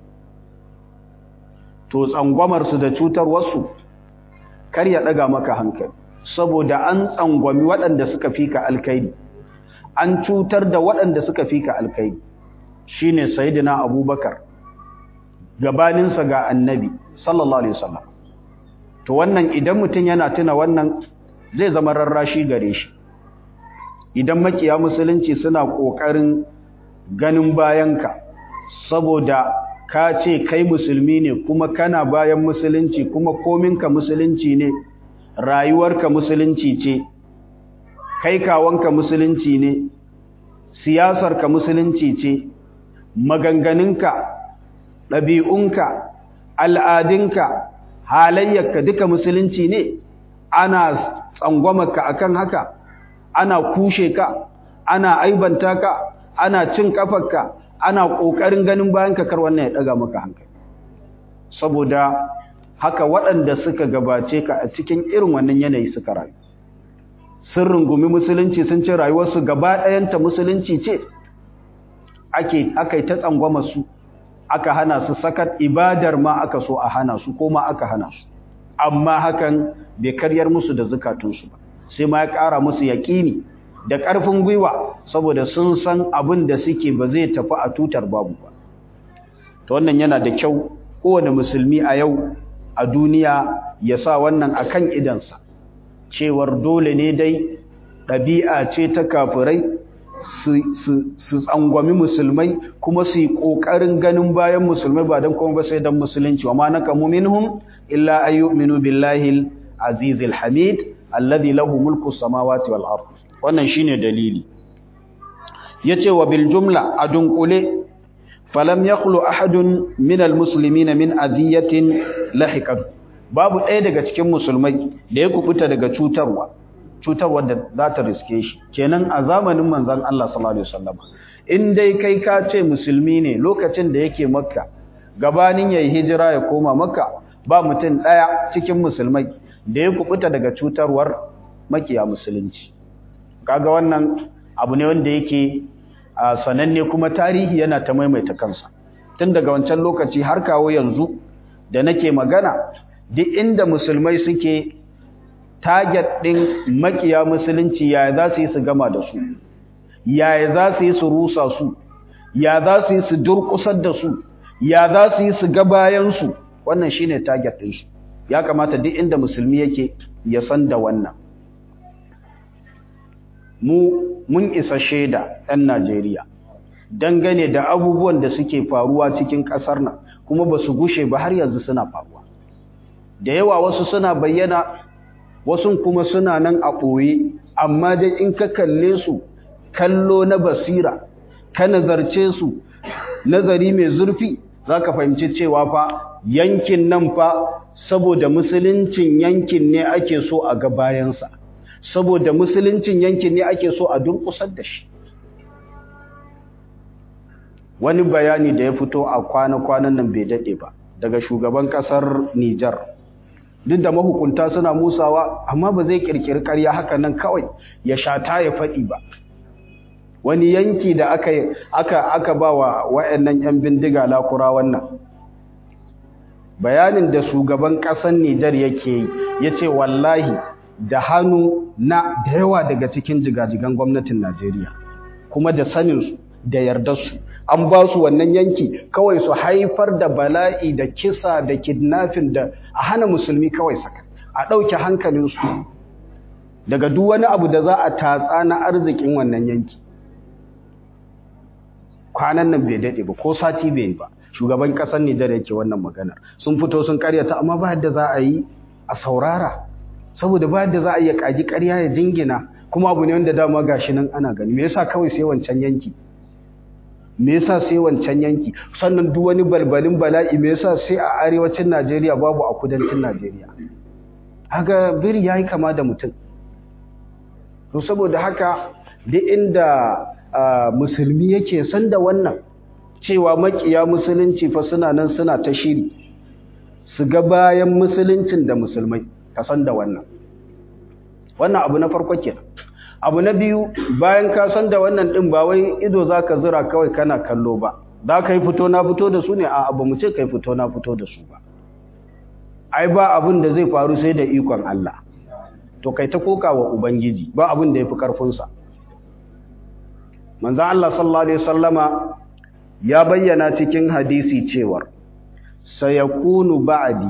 S1: to tsangwamar su da cutar wasu kar ya daga maka hankali saboda an tsangwami waɗanda suka fika alkaidi an cutar da waɗanda suka fika alkaidi shine sayyidina abubakar gabaninsa ga annabi sallallahu alaihi wasallam to wannan idan mutum yana tuna wannan zai zama rarrashi gare shi idan makiya musulunci suna ƙoƙarin ganin bayanka saboda ka ce kai musulmi ne kuma kana bayan musulunci kuma kominka musulunci ne rayuwarka musulunci ce kai kawanka musulunci ne siyasarka musulunci ce maganganunka ɗabi'unka al'adunka halayyarka duka musulunci ne ana tsangwamarka akan haka ana kushe ka ana aibanta ka ana cin kafarka ana kokarin ganin bayan ka kar wannan ya daga maka hankali saboda haka waɗanda suka gabace ka a cikin irin wannan yanayi suka rayu sun rungumi musulunci sun ce rayuwarsu gaba ɗayanta musulunci ce ake aka yi ta tsangwama su aka hana su sakat ibadar ma aka so a hana su ko ma aka hana su amma hakan bai karyar musu da zukatunsu ba sai ma ya ƙara musu yaƙini da ƙarfin gwiwa saboda sun san abin da suke ba zai tafi a tutar babu ba to wannan yana da kyau kowane musulmi a yau a duniya ya sa wannan akan idansa cewar dole ne dai ɗabi'a ce ta kafirai su tsangwami musulmai kuma su yi ƙoƙarin ganin bayan musulmai ba don kuma ba sai don musulunci wa ma na kamu minhum illa ayyuminu billahi azizil hamid alladhi lahu mulku samawati wal ard wannan shine dalili yace wa bil jumla adunkule falam yaqulu ahadun min al muslimina min aziyatin lahiqat babu ɗaya daga cikin musulmai da ya kubuta daga cutarwa cutarwa da za ta riske shi kenan a zamanin manzon Allah sallallahu alaihi wasallam in dai kai ka ce musulmi ne lokacin da yake makka gabanin yayi hijira ya koma makka ba mutum ɗaya cikin musulmai da ya kubuta daga cutarwar makiya musulunci kaga wannan abu ne wanda yake sananne kuma tarihi yana ta maimaita kansa tun daga wancan lokaci har kawo yanzu da nake magana duk inda musulmai suke target ɗin makiya musulunci yaya za su yi su gama da su yaya za su yi su rusa su ya za su yi su durƙusar da su ya za su yi su ga bayansu wannan shine target ɗinsu ya kamata duk inda musulmi yake ya san da wannan mu mun isa shaida 'yan Najeriya dangane da abubuwan da suke faruwa cikin ƙasar nan kuma ba su gushe ba har yanzu suna faruwa da yawa wasu suna bayyana wasu kuma suna nan a ɓoye amma dai in ka kalle su kallo na basira ka nazarce su nazari mai zurfi za ka fahimci cewa fa yankin nan fa saboda musuluncin yankin ne ake so a ga bayansa saboda musuluncin yankin ne ake so a durƙusar da shi wani bayani da ya fito a kwana-kwanan nan bai daɗe ba daga shugaban ƙasar Nijar duk da mahukunta suna musawa amma ba zai ƙirƙiri ƙarya haka nan kawai ya shata ya faɗi ba wani yanki da aka aka aka ba wa waɗannan 'yan bindiga lakura wannan bayanin da shugaban ƙasar Nijar yake yi ya ce wallahi da hannu na da yawa daga cikin jigajigan gwamnatin Najeriya kuma da saninsu da yardarsu an ba su wannan yanki kawai su haifar da bala'i da kisa da kidnapping da a hana musulmi kawai saka a ɗauke hankalinsu daga duk wani abu da za a tatsa na arzikin wannan yanki kwanan nan bai daɗe ba ko sati bai ba shugaban ƙasar Nijar yake wannan maganar sun fito sun karyata amma ba yadda za a yi a saurara saboda ba yadda za a iya kaji ƙarya ya jingina kuma abu ne wanda dama gashi nan ana gani me yasa kawai sai wancan yanki me yasa sai wancan yanki sannan duk wani balbalin bala'i me yasa sai a arewacin Najeriya babu a kudancin Najeriya haka biri yayi kama da mutum to saboda haka duk inda musulmi yake san da wannan cewa makiya musulunci fa suna nan suna ta shiri su ga bayan musuluncin da musulmai ka san da wannan wannan abu na farko kenan abu na biyu bayan ka san da wannan din ba wai ido zaka zura kawai kana kallo ba za ka yi fito na fito da su ne a abu mu ce kai fito na fito da su ba ai ba abin da zai faru sai da ikon Allah to kai ta koka wa ubangiji ba abin da yafi karfin sa manzon Allah sallallahu alaihi wasallama ya bayyana cikin hadisi cewar sayakunu ba'di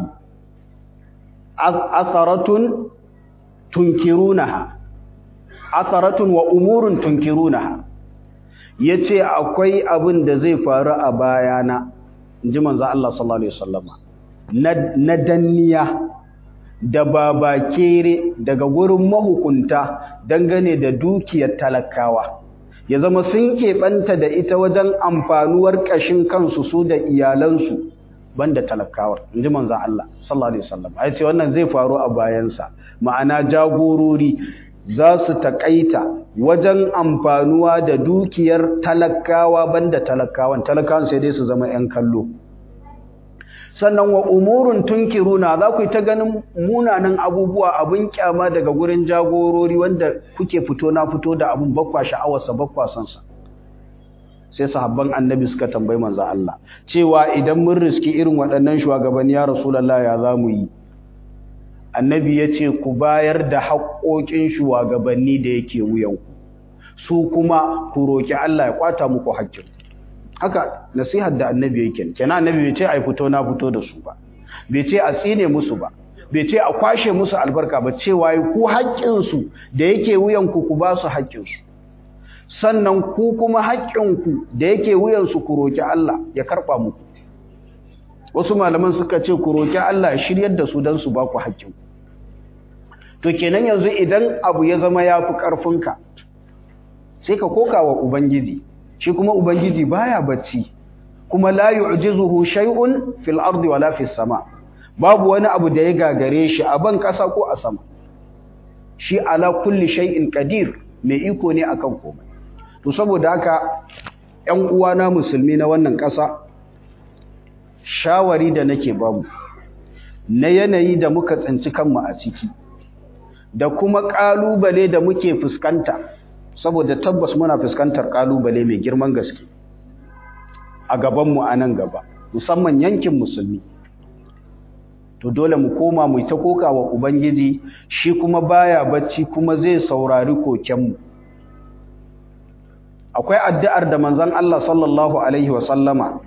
S1: atharatun tunkirunaha atharatun wa umurun tunkirunaha yace akwai abin da zai faru a bayana inji manzo Allah sallallahu alaihi wasallama na danniya da babakere daga gurin mahukunta dangane da dukiyar talakawa ya zama sun keɓanta da ita wajen amfanuwar ƙashin kansu su da iyalansu banda talakawar inji manzo Allah sallallahu alaihi wasallam ai ce wannan zai faru a bayansa ma'ana jagorori za su takaita wajen amfanuwa da dukiyar talakawa banda talakawan talakawan sai dai su zama 'yan kallo sannan wa umurun tunkiruna za ku yi ta ganin munanan abubuwa abin kyama daga gurin jagorori wanda kuke fito na fito da abin bakwa sha'awarsa bakwa sansa sai sahabban annabi suka tambayi manzo Allah cewa idan mun riski irin waɗannan shugabanni ya rasulullah ya za mu yi annabi ya ce ku bayar da haƙoƙin shugabanni da yake wuyanku su kuma ku roki Allah ya kwata muku haƙƙin haka nasihar da annabi yake kenan annabi bai ce ai fito na fito da su ba bai ce a tsine musu ba bai ce a kwashe musu albarka ba cewa ku haƙƙin su da yake wuyan ku ku ba su haƙƙin su sannan ku kuma haƙƙin ku da yake wuyan su ku roki Allah ya karba muku wasu malaman suka ce ku roki Allah ya shiryar da su dan su ba ku haƙƙin ku to kenan yanzu idan abu ya zama yafi ƙarfinka sai ka koka wa ubangiji shi kuma ubangiji baya bacci kuma la yu'jizuhu shay'un fil ardi wala fis sama babu wani abu da ya gagare shi a ban kasa ko a sama shi ala kulli shay'in qadir mai iko ne akan komai to saboda haka ƴan uwana musulmi na wannan ƙasa shawari da nake bamu na yanayi da muka tsinci kanmu a ciki da kuma ƙalubale da muke fuskanta saboda tabbas muna fuskantar kalubale mai girman gaske a gabanmu a nan gaba musamman yankin musulmi to dole mu koma mu ta koka wa ubangiji shi kuma baya bacci kuma zai saurari kokenmu akwai addu'ar da manzon Allah sallallahu alaihi wasallama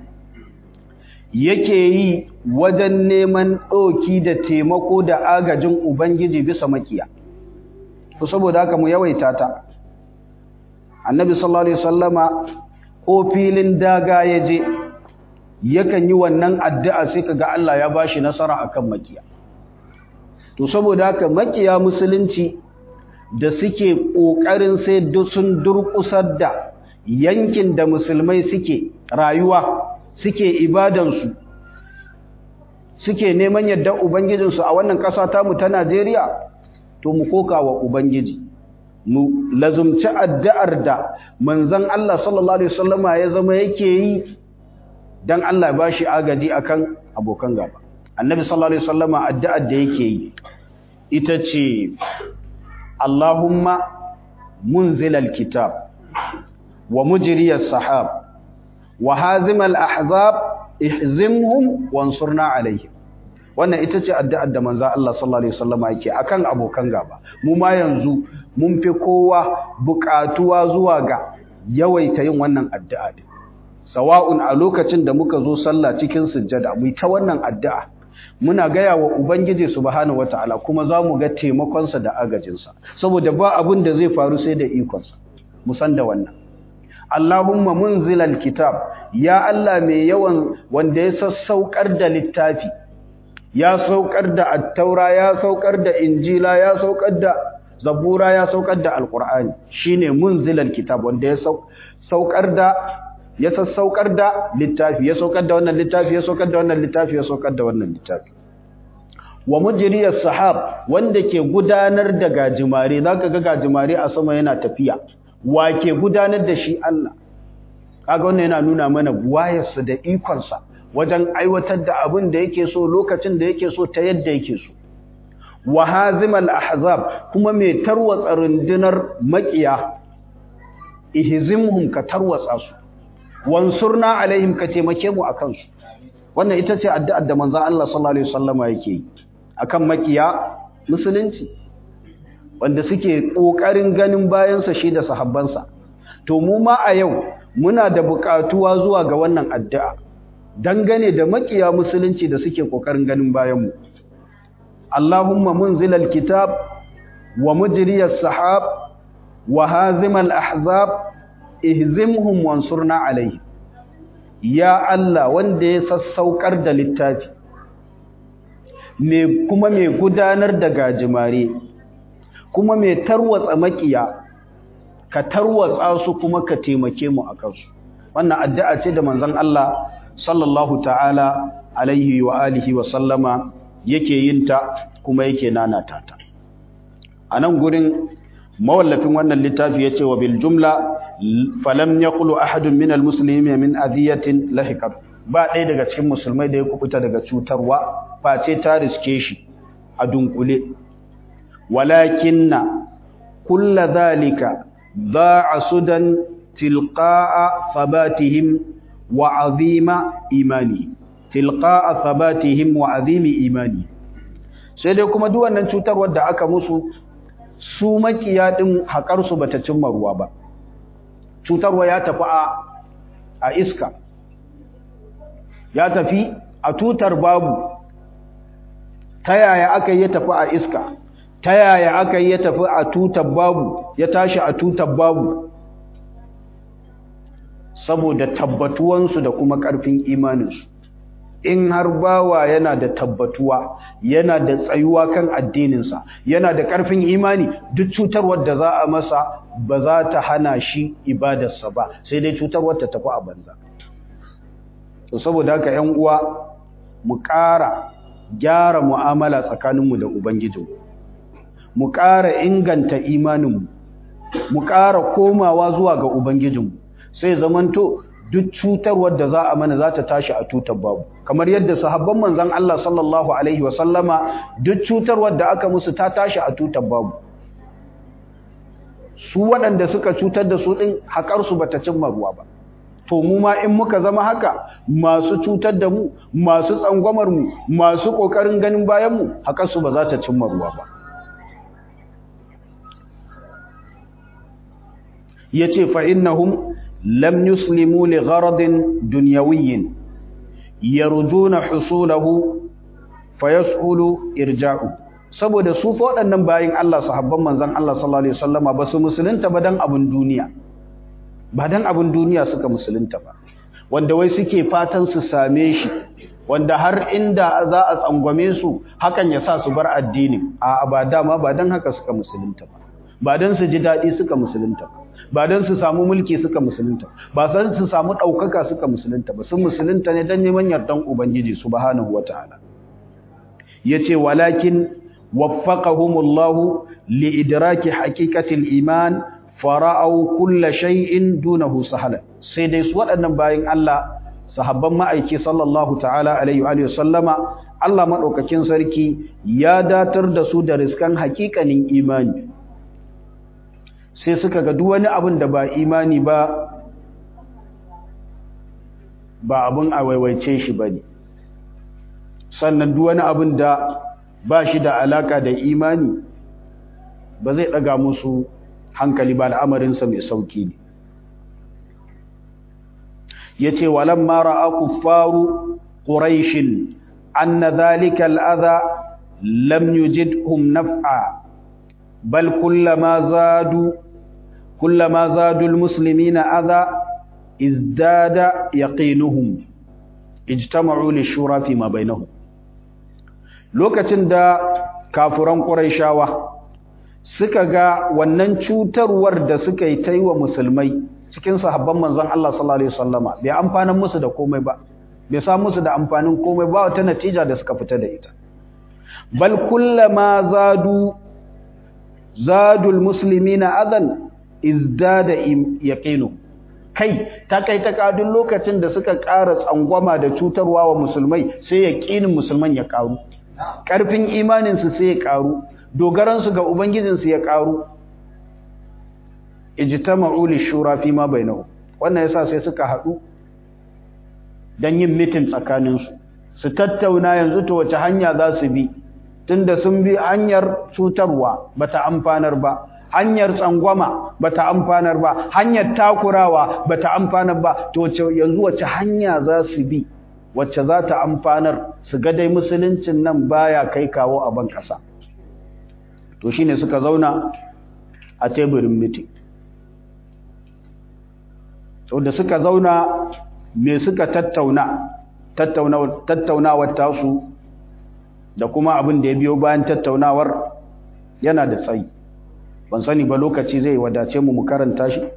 S1: yake yi wajen neman ɗoki da taimako da agajin ubangiji bisa makiya to saboda haka mu yawaita ta annabi sallallahu alaihi wasallama ko filin daga ya je yakan yi wannan addu'a sai kaga Allah ya bashi nasara akan makiya to saboda haka makiya musulunci da suke kokarin sai sun durkusar da yankin da musulmai suke rayuwa suke ibadansu suke neman yadda ubangijinsu a wannan ƙasa tamu ta Najeriya to mu koka wa ubangiji mu lazumci addu'ar da manzon Allah sallallahu alaihi wasallama ya zama yake yi dan Allah ba shi agaji akan abokan gaba annabi sallallahu alaihi wasallama addu'ar da yake yi ita ce Allahumma munzilal kitab wa mujriyas sahab wa hazimal ahzab ihzimhum wansurna alaihim wannan ita ce addu'ar da manzo Allah sallallahu alaihi wasallama yake akan abokan gaba mu ma yanzu mun fi kowa buƙatuwa zuwa ga yawaita yin wannan addu'a din sawa'un a lokacin da muka zo sallah cikin sujjada mu ta wannan addu'a muna gaya wa ubangiji subhanahu wataala kuma za mu ga taimakonsa da agajinsa saboda ba abin da zai faru sai da ikonsa mu san da wannan Allahumma munzilal kitab ya Allah mai yawan wanda ya sassaukar da littafi ya saukar da attaura ya saukar da injila ya saukar da zabura ya saukar da alqur'ani shine munzilal kitab wanda ya saukar da ya sassaukar da littafi ya saukar da wannan littafi ya saukar da wannan littafi ya saukar da wannan littafi wa mujriyas sahab wanda ke gudanar da gajimare zaka ga gajimare a sama yana tafiya wa ke gudanar da shi Allah kaga wannan yana nuna mana buwayarsa da ikonsa wajen aiwatar da abin da yake so lokacin da yake so ta yadda yake so wa hazimal ahzab kuma mai tarwatsa rundunar makiya ihzimhum ka tarwatsa su wansurna alaihim ka taimake mu akan su wannan ita ce addu'ar da manzon Allah sallallahu alaihi wasallama yake yi akan makiya musulunci wanda suke kokarin ganin bayan sa shi da sahabbansa to mu ma a yau muna da buƙatuwa zuwa ga wannan addu'a dangane da makiya musulunci da suke kokarin ganin bayan mu Allahumma munzilal kitab wa mujriyas sahab wa hazimal ahzab ihzimhum wansurna alayhi ya Allah wanda ya sassaukar da littafi me kuma mai gudanar da gajimare kuma mai tarwatsa makiya ka tarwatsa su kuma ka taimake mu akan su wannan addu'a ce da manzon Allah sallallahu ta'ala alaihi wa alihi wa sallama yake yin ta kuma yake nanata ta anan gurin mawallafin wannan littafi yace wa bil jumla falam yaqulu ahadun min al muslimin min adhiyatin lahiqat ba ɗaya daga cikin musulmai da ya kubuta daga cutarwa face ta riske shi a dunkule walakinna kulla dhalika da'a sudan tilqa'a thabatihim wa azima imani tilqa'a thabatihim wa azimi imani sai dai kuma duk wannan cutarwar da aka musu su makiya din hakar su bata cimma ruwa ba cutarwa ya tafi a iska ya tafi a tutar babu ta yaya aka yi ya tafi a iska ta yaya aka yi ya tafi a tutar babu ya tashi a tutar babu saboda tabbatuwansu da kuma ƙarfin imaninsu in har bawa yana da tabbatuwa yana da tsayuwa kan addininsa yana da ƙarfin imani duk cutarwar da za a masa ba za ta hana shi ibadarsa ba sai dai cutarwar ta tafi a banza to saboda haka 'yan uwa mu ƙara gyara mu'amala tsakaninmu da ubangijinmu mu ƙara inganta imaninmu mu ƙara komawa zuwa ga ubangijinmu sai zamanto duk cutarwar da za a mana za ta tashi a tutar babu kamar yadda sahabban manzon Allah sallallahu alaihi wa sallama duk cutarwar da aka musu ta tashi a tutar babu su waɗanda suka cutar da su ɗin haƙarsu ba ta cimma ruwa ba to mu ma in muka zama haka masu cutar da mu masu tsangwamar mu masu ƙoƙarin ganin bayan mu haƙarsu ba za ta cimma ruwa ba yace fa innahum lam yuslimu li gharadin dunyawiyyin yarjuna husulahu fayasulu irja'u saboda su fa waɗannan bayin Allah sahabban manzon Allah sallallahu alaihi wasallama ba su musulunta ba dan abun duniya ba dan abun duniya suka musulunta ba wanda wai suke fatan su same shi wanda har inda za a tsangwame su hakan ya sa su bar addini a ba dama ba dan haka suka musulunta ba ba dan su ji daɗi suka musulunta ba ba don su samu mulki suka musulunta ba san su samu ɗaukaka suka musulunta ba sun musulunta ne don neman yardan ubangiji subhanahu wataala yace walakin waffaqahumullahu liidraki haqiqatil iman fara'u kulla shay'in dunahu sahala sai dai su waɗannan bayin Allah sahabban ma'aiki sallallahu ta'ala alaihi wa sallama Allah madaukakin sarki ya datar da su da riskan haƙiƙanin imani sai suka ga duk wani abin da ba imani ba ba abin a waiwaice shi ba ne sannan duk wani abin da ba shi da alaka da imani ba zai ɗaga musu hankali ba al'amarinsa mai sauki ne ya ce walan mara aku faru ƙuraishin an na zalika al'aza lam yujidhum naf'a bal kullama zadu كلما زادوا المسلمين أذى ازداد يقينهم اجتمعوا للشورى فيما بينهم lokacin da kafuran Qurayshawa suka ga wannan cutarwar da suka yi ta yi wa musulmai cikin sahabban manzon Allah sallallahu alaihi wasallama bai amfana musu da komai ba bai sa musu da amfanin komai ba wata natija da suka fita da ita bal kullama zadu zadul muslimina adan izdada yaqinu kai ta kai ta kadun lokacin da suka ƙara tsangwama da cutarwa wa musulmai sai yaqinin musulman ya karu karfin imanin su sai ya karu dogaran su ga ubangijin su ya karu ijtama'u lishura fi ma bainahu wannan yasa sai suka hadu dan yin meeting tsakanin su su tattauna yanzu to wace hanya za su bi tunda sun bi hanyar cutarwa bata amfanar ba hanyar tsangwama bata amfanar ba hanyar takurawa bata amfanar ba to yanzu wace hanya za su bi wacce za ta amfanar su ga dai musuluncin nan baya kai kawo a ban kasa to shine suka zauna a teburin meeting to da suka zauna me suka tattauna tattauna tattaunawar tasu da kuma abin da ya biyo bayan tattaunawar yana da tsayi ban sani ba lokaci zai wadace mu mu karanta shi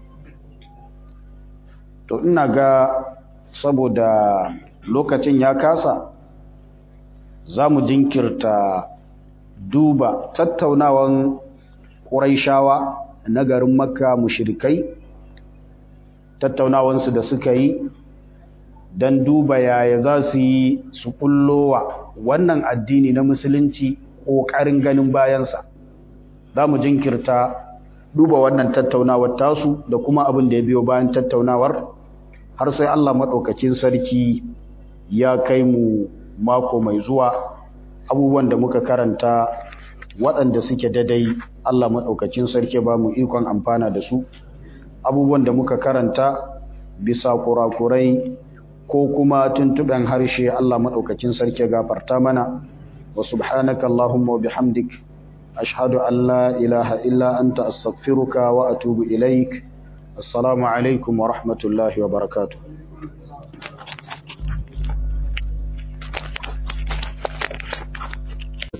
S1: to ina ga saboda lokacin ya kasa za mu jinkirta duba tattaunawan ƙuraishawa na garin makka mushrikai tattaunawansu da suka yi don duba yaya za su yi su kullowa wannan addini na musulunci ƙoƙarin ganin bayansa za mu jinkirta duba wannan tattaunawar tasu da kuma abin da ya biyo bayan tattaunawar har sai Allah maɗaukakin sarki ya kai mu mako mai zuwa abubuwan da muka karanta waɗanda suke dadai Allah maɗaukakin sarki ba mu ikon amfana da su abubuwan da muka karanta bisa kurakurai ko kuma tuntuɓen harshe Allah maɗaukakin sarki gafarta mana wa subhanaka Allahumma wa bihamdik ashhadu an la ilaha illa anta astaghfiruka wa atubu ilaik assalamu alaikum wa rahmatullahi wa barakatuh